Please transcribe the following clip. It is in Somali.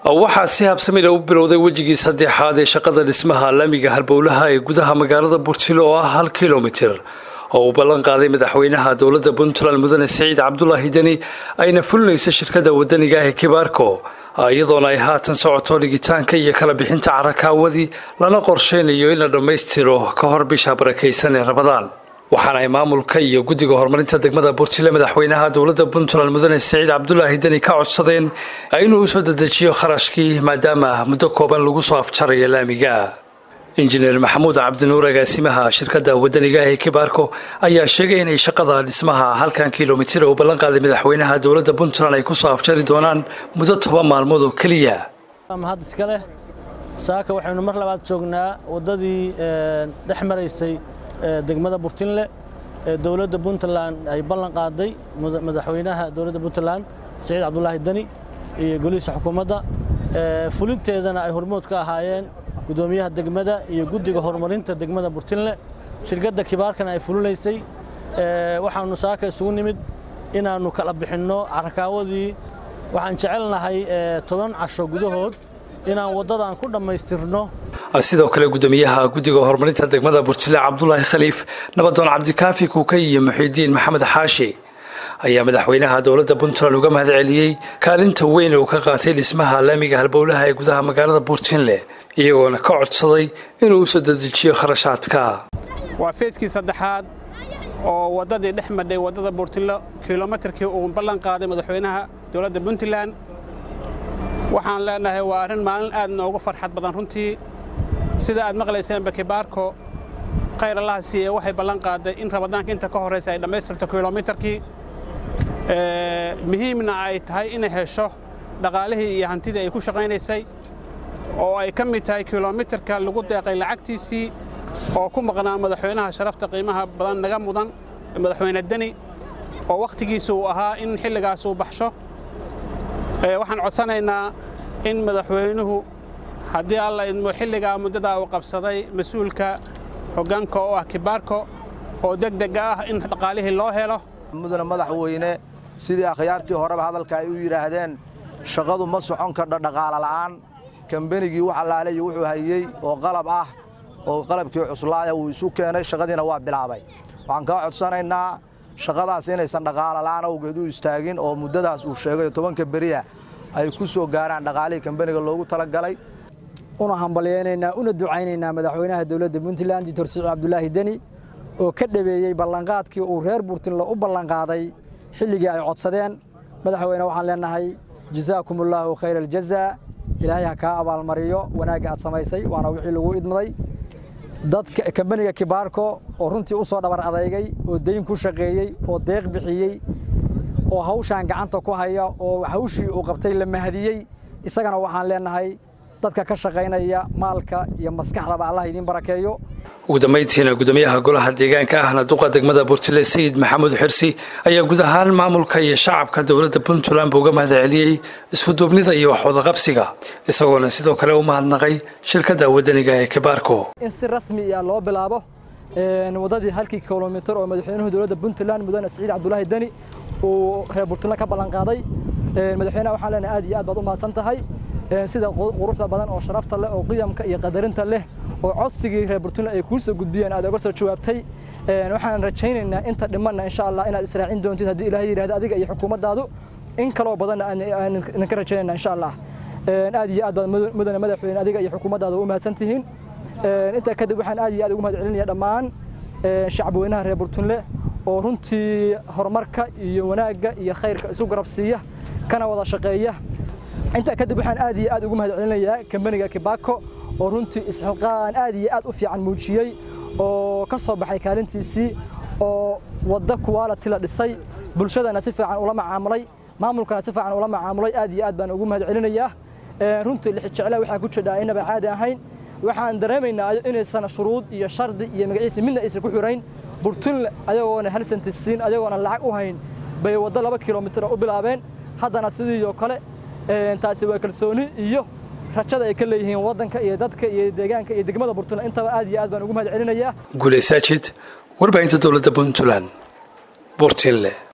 waxaa si habsamila u bilowday wejigii saddexaad ee shaqada dhismaha laamiga halbowlaha ee gudaha magaalada burjilo oo ah hal kilomitir oo uu ballan qaaday madaxweynaha dowladda puntland mudane siciid cabdulaahi deni ayna fulinayso shirkada wadaniga ah ee kibaarko iyadoona ay haatan socoto dhigitaanka iyo kala bixinta carakaawadii lana qorshaynayo in la dhammaystiro ka hor bisha barakaysan ee rabadaan waxaana ay maamulka iyo guddiga horumarinta degmada burjile madaxweynaha dowladda puntland mudane siciid cabdulaahi deni ka codsadeen inuu usoo dedejiyo kharashkii maadaama muddo kooban lagu soo afjarayo laamiga injineer maxamuud cabdinuur agaasimaha shirkadda wadaniga ee kibaarko ayaa sheegay inay shaqada dhismaha halkan kilomitir uu ballan qaaday madaxweynaha dowladda puntland ay kusoo afjari doonaan muddo toban maalmood oo keliya mahad iska leh saaka waxaynu mar labaad joognaa waddadii dhex maraysay degmada burtinle ee dowladda puntland ay ballan qaaday madaxweynaha dowladda puntland siciid cabdulaahi deni iyo golihiisa xukuumadda fulinteedana ay hormood ka ahaayeen gudoomiyaha degmada iyo guddiga horumarinta degmada burtinle shirkadda kibaarkana ay fulinaysay waxaannu saaka isugu nimid inaannu kala bixinno carakaawadii waxaan jecelnahay toban casho gudahood inaan waddadan ku dhammaystirno sidoo kale gudoomiyaha guddiga horumarinta degmada burjile cabdulaahi khaliif nabadoon cabdikaafi kuukay iyo muxiidiin maxamed xaashi ayaa madaxweynaha dowladda puntland uga mahad celiyey kaalinta weyn uu ka qaatay dhismaha laamiga halbowlaha ee gudaha magaalada burjinle iyagoona ka codsaday inuu usoo dedejiyo kharashaadka waa feeskii saddexaad oo waddadii dhex madhay waddada burtinlo kilomitarkii uu ballan qaaday madaxweynaha dowladda puntland waxaan leenahay waa arrin maalin aad noogu farxad badan runtii sida aad maqlayseen bakibaarko khayr allaha siiye waxay ballan qaaday in rabadaanka inta ka horraysa ay dhammaystirto kilomitarkii muhiimna ay tahay inay hesho dhaqaalihii iyo hantidii ay ku shaqaynaysay oo ay ka mid tahay kilomitarka lagu deeqay lacagtiisii oo ku maqnaa madaxweynaha sharafta qiimaha badan naga mudan madaxweyne deni oo wakhtigiisa uu ahaa in xilligaas uu baxsho waxaan codsanaynaa in madaxweynuhu haddii alla idmo xilligaa muddadaa uu qabsaday mas-uulka hoggaanka oo ah kibaarko oo degdega ah in dhaqaalihii loo helo mudane madaxweyne sidii akhyaartii horeba hadalka ay u yidhaahdeen shaqadu ma socon kardho dhaqaala la'aan kambenigii wax allaale iyo wuxuu hayey oo qalab ah oo qalabkii cuslaaya uu isu keenay shaqadiina waa bilaabay waxaan kaa codsanaynaa shaqadaas inaysan dhaqaala la'aan awgeed u istaagin oo muddadaas uu sheegay tobanka beriya ay ku soo gaaraan dhaqaalihii kambeniga loogu talagalay una hambalyaynaynaa una ducaynaynaa madaxweynaha dowladda puntland doctor siciid cabdulaahi deni oo ka dhabeeyey ballanqaadkii uu reer burtinle u ballanqaaday xilligii ay codsadeen madaxweyne waxaan leenahay jazaakum allaahu khayra aljazaa ilaahay ha kaa abaalmariyo wanaagga aad samaysay waana wixii lagu idmaday dadka kambaniga kibaarko oo runtii u soo dhabar adeygay oo dayn ku shaqeeyey oo deeq bixiyey oo hawshaan gacanta ku haya oo hawshii uu qabtay la mahadiyey isagana waxaan leenahay dadka ka shaqaynaya maalka iyo maskaxdaba allah idiin barakeeyo ugu dambayntiina gudoomiyaha golaha deegaanka ahna duqa degmada burjile sayid maxamuud xirsi ayaa guud ahaan maamulka iyo shacabka dowladda puntland buu uga mahad celiyey iskuduubnida iyo waxwadaqabsiga isagoona sidoo kale u mahadnaqay shirkadda wadaniga ee kibaarko in si rasmi ah loo bilaabo waddadii halkii kilomitir oo madaxweynuhu dowladda puntland mudane siciid cabdulaahi deni uu reer burtland ka ballanqaaday madaxweynaha waxaan leenahay aad iyo aad baad u mahadsan tahay sida quruxda badan oo sharafta leh oo qiyamka iyo qadarinta leh oo codsigii reer burtland ay kuu soo gudbiyeen aad oga soo jawaabtay waxaan rajaynaynaa inta dhimanna insha allah inaad israacin doontid haddii ilaahay yidhahda adiga iyo xukuumaddaadu in kaloo badanna aan idinka rajaynayna insha allah aad iyo aad baad mudane madaxweyne adiga iyo xukuumaddaada u mahadsan tihiin intaa kadib waxaan aad iyo aad ugu mahad celinaya dhammaan shacabweynaha reer burtunle oo runtii horumarka iyo wanaagga iyo khayrka isu garab siiya kana wada shaqeeya intaa kadib waxaan aad iyo aad ugu mahad celinayaa kambaniga kibaako oo runtii isxilqaan aad iyo aad u fiican muujiyey oo ka soo baxay kaalintiisii oo wadda kuwaalati la dhisay bulshadana si fiican ula macaamulay maamulkana si fiican ula macaamulay aad iyo aad baan ugu mahad celinayaa runtii lixijecla waxaa ku jidhaa inaba caadi ahayn waxaan dareemaynaa inaysan shuruud iyo shardi iyo magaciisa midna aysan ku xirayn burtunle ayagoona hal senti siin ayagoona lacag u hayn bay waddo laba kilomitir u bilaabeen haddana sidii oo kale taasi waa kalsooni iyo rajada ay ka leeyihiin waddanka iyo dadka iyo deegaanka iyo degmada burtunle intaba aad iyo aad baan ugu mahad celinayaa guuleysaajid warbaahinta dowladda puntland burtinle